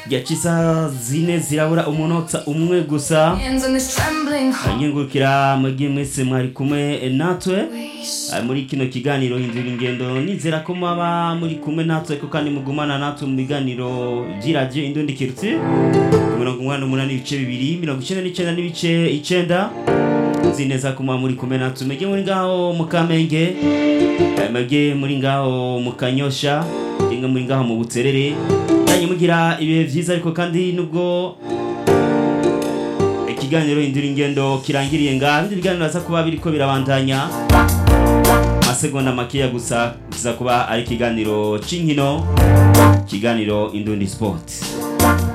yaca isaha zine zirabura umunota umwe gusa Hands on this trembling heart. nyengurukira mugihe mwese mwari kumwe natwe Waste. Ah, muri kino kiganiro hindura ingendo nizera ko mwaba muri kumwe natwe ko kandi mugumana natwe mu biganiro by'iradiyo indundi kirutsi ku mirongo umunani n'umunani ibice bibiri mirongo icyenda n'icyenda n'ibice icenda nzi neza ko mwaba muri kumwe natwe mwege muri ngaho mu kamenge eh, mwege muri ngaho mu kanyosha mwege muri ngaho mu buterere nanyi mugira ibihe byiza ariko kandi nubwo ikiganiro hindura ingendo kirangiriye ngaha ibindi biganiro baza kuba biriko birabandanya amasegonda makeya gusa kiza kuba ari ikiganiro c'inkino ikiganiro indundi sport